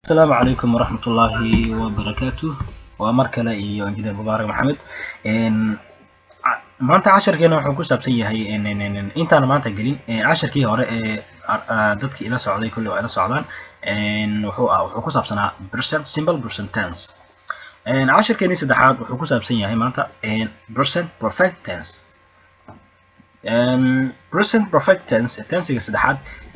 asalaamu calaykum waraxmat ullaahi wabarakaatu waa mar kale iyo injineer mubaarak maxamed maanta casharkeena wuxuu ku saabsan yahay intaan maanta gelin casharkii hore ee dadkii ila socday kulli waa ila socdaan wuxuu ah wuxuu ku saabsanaa percent simple percent tense casharkeeni saddexaad wuxuu ku saabsan yahay maanta percent perfect tense present perfect tense tensiga saddexaad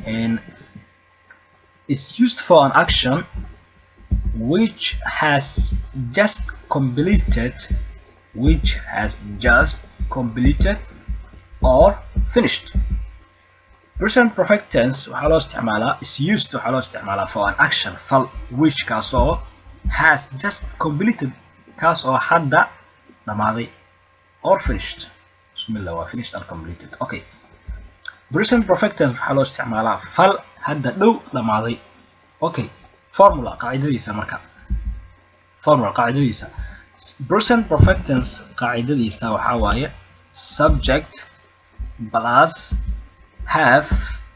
is used for an action which has just completed which has just completed or finished present perfect tense waxaa loo isticmaalaa is used waxaa loo isticmaalaa for an action fal which kaasoo has just completed kaas oo hadda dhamaaday or finished bismillah waa finished or completed okay present perfect tense waxaa loo isticmaalaa fal hadda dhow dhamaaday okay formula qaacidadiisa marka formula qaacidadiisa present perfect tense qaacidadiisa waxaa waaye subject plus have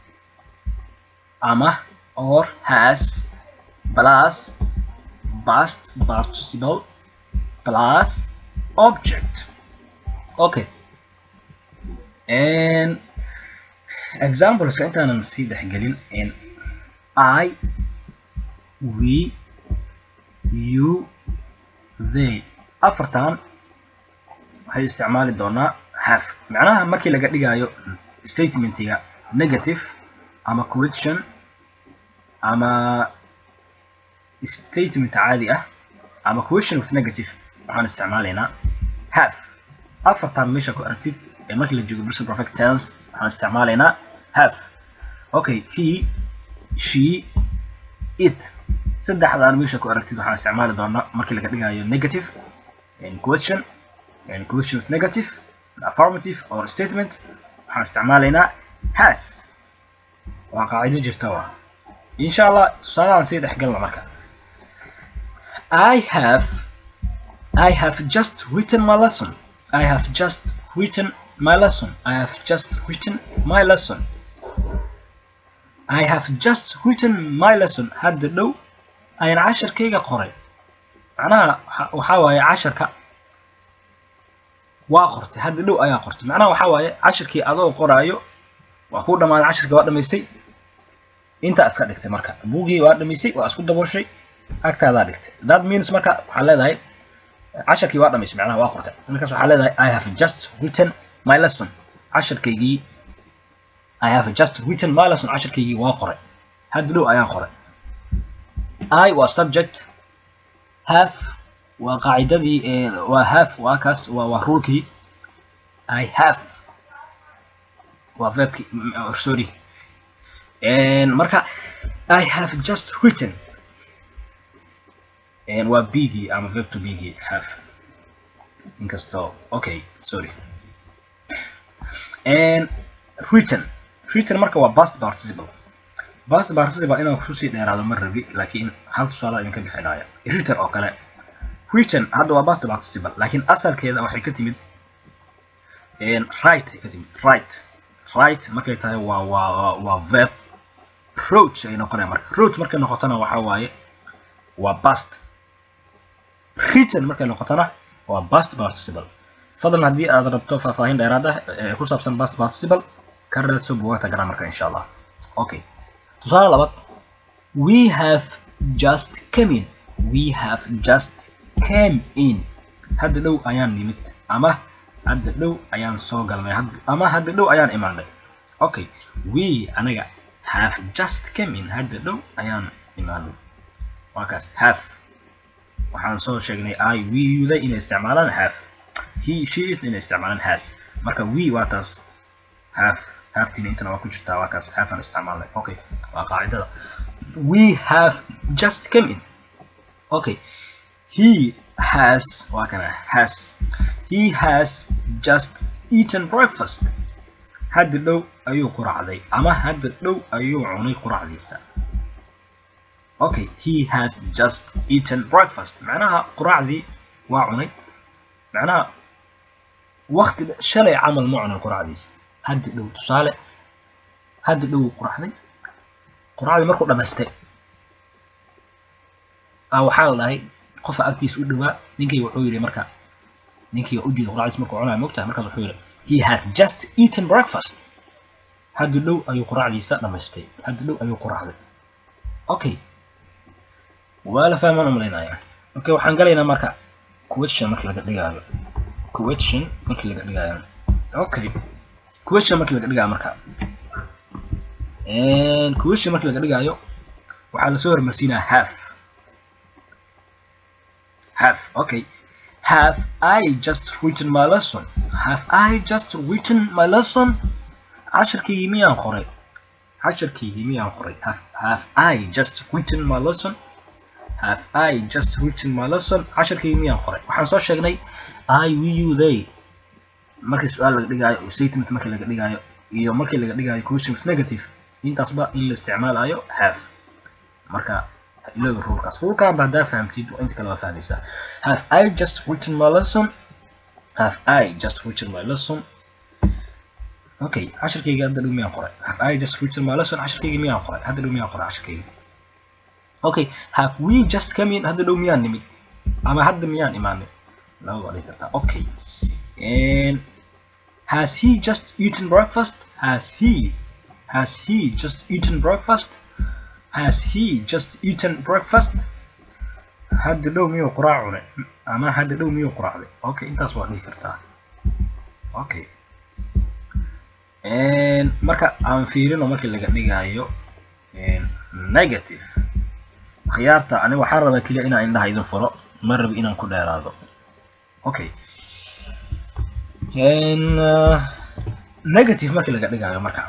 ama or has plus past participle plus object okay and exampleska intaanan sii dhexgelin in i we you they afartan waxay isticmaali doonaa have macnaha markii laga dhigayo statementiga negative ama question ama statement caadi ah ama question with negative waxaan isticmaalaynaa have afartan meesha ku aragtid ee markii la joogo present perfect tense waxaan isticmaalaynaa have okay he she it saddexdaan meesha ku aragtid waxaan isticmaali doonaa markii laga dhigayo negative question question with negative affirmative or statement waxaan isticmaalaynaa has waa qaacido jirta waa insha allah tusaalahan sii dhexgalna marka i have i have just written my lesson i have just written my lesson i have just written my lesson i have just written my lesson hadda dhow ayaan casharkayga qoray macnaha waxaa waaye casharka waa qortay hadda dhow ayaa qortay macnaha waxaa waaye casharkii adoo qoraayo waa kuu dhamaaday casharkii waa dhamaysay intaa iska dhigtay marka buugii waa dhamaysay waa isku dabooshay agtaadaa dhigtay that means marka waxaa leedahay casharkii waa dhamaysay macnaha waa qortay markaas waxaa leedahay i have just written my lesson casharkaygii i have just written my lesson casharkaygii waa qoray hadda dhow ayaan qoray i waa subject have waa qaacidadii waa have waa kaas waa waa rulkii i have waa verbkii sorry marka i have just written waa bigii ama verb to bigii have inkastoo okay sorry written written marka waa past participle past participle inaan kusii dheeraado ma rabi laakiin hal tusaale idinka bixinaya written oo kale written hadda waa past participle laakiin asalkeeda waxay ka timid right ka timid right right markay tahay waa waa waa verb roach ay noqonaya marka roach markay noqotona waxaa waaye waa past written markay noqotona waa past participle fadlan haddii aad rabto faahfaahin dheeraad ah ee ku saabsan past participle ka raadso buugaagta grammarka insha allah okay tusaale labaad we have just come in we have just came in hadda dhow ayaan nimid ama hadda dhow ayaan soo galnay ama hadda dhow ayaan imaanay okay we anaga have just came in hadda dhow ayaan imaanay waa kaas have waxaan soo sheegnay i we yuda inay isticmaalaan have he she it inay isticmaalaan has marka we waa taas have haaftiina intana waa ku jirtaa waa kaas have aan isticmaalnay okay waa qaacidada we have just come in okay he has waa kana has he has just eaten breakfast hadda dhow ayuu quracday ama hadda dhow ayuu cunay quracdiisa okay he has just eaten breakfast macnaha quracdii waa cunay macnaha wakti shalay camal ma cunin quracdiisa hadda dhow tusaale hadda dhow quraxday quraacdii markuu dhamaystay waxaa la dhahay qofa agtiisa u dhawaa ninkii wuxuu yidhi marka ninkii u jiiday quraacdiis markuu cunayo mogtahay markaas wuxuu yidhi he has just eaten breakfast hadda dhow ayuu quraacdiisa dhamaystay hadda dhow ayuu quraacday okay waa la fahmaan umalaynaya okay waxaan galaynaa marka question markii laga dhigaayo question markii laga dhigaayo okay question markii laga dhigaayo marka question markii laga dhigaayo waxaa lasoo hormarsiinaa half half okay have I just written my lesson have I just written my lesson casharkaygii miyaan qoray casharkaygii miyaan qoray have, have I just written my lesson have I just written my lesson casharkaygii miyaan qoray waxaan soo sheegnay I we you they markii su-aal laga dhigaayo statement markii laga dhigaayo iyo markii laga dhigaayo question with negative intaasba in la isticmaalayo have marka ilooga rulkaas rulkaanba haddaa fahamtid inta kale waa fahmaysaa have I just written my lesson have I just written my lesson okay casharkayga hadda dhow miyaan qoray have I just written my lesson casharkayga miyaan qoray hadda dhow miyaan qoray casharkayga okay have we just come in hadda dhow miyaan nimid ama hadda miyaan imaanay laba waa dhihi kartaa okay and has he just eaten breakfast has he has he just eaten breakfast has he just eaten breakfast hadda dhow miyuu quraac cunay ama hadda dhow miyuu quraacday okay intaas waa dhihi kartaa okay marka aan fiirino markii laga dhigayo negative khiyaarta aniga waxaan rabaa keliya inaan indhaha idin furo ma rabi inaan ku dheeraado okay negative markii laga dhigayo marka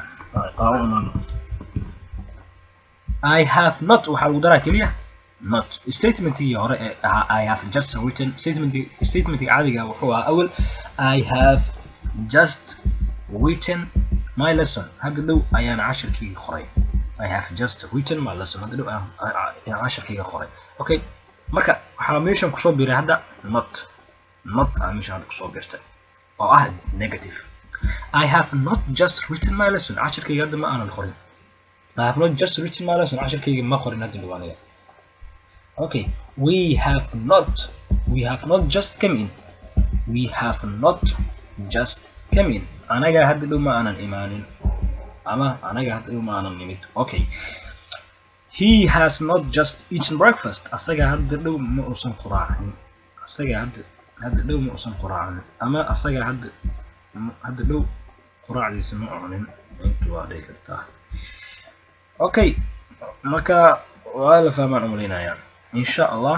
I have not waxaa lagu daraa keliya not statementigii hore ee ahaa I have just written statement statementiga caadiga wuxuu ahaa awal I have just written my lesson hadda dhow ayaan casharkayga qoray I have just written my lesson hadda dhow ayaan casharkayga qoray okay marka waxaa meeshan kusoo biiray hadda not not aa meeshan hadda kusoo biirtay oo ah negative I have not just written my lesson casharkayga hadda ma aanan qorin I have not just written my lesson casharkayga ma qorin hadda dhow aniga okay we have not we have not just come in we have not just come in anaga hadda dhow ma aanan imaanin ama anaga hadda dhow ma aanan nimid okay he has not just eaten breakfast asaga hadda dhow ma uusan quraacin asaga hadda hadda dhow ma uusan quraacin ama asaga hadda hadda dhow quraacdiisa ma cunin intu waa dhihi kartaa okay marka waa la fahmaan umalaynaya insha allah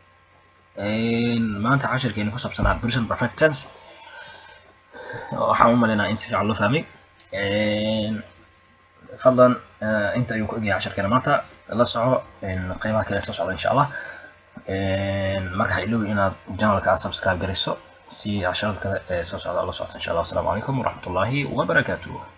maanta casharkeeni ku saabsanaa present perfect tense waxaan u malaynaa in si fiican loo fahmay fadlan inta ayuu ku egyahay casharkeena maanta la soco qeybaha kale soo socda insha allah marka ha iloobi inaad janalka aad subscribe garayso si casharada kale ee soo socda la socota insha allah asalaamu calaykum waraxmat ullaahi wabarakaatuh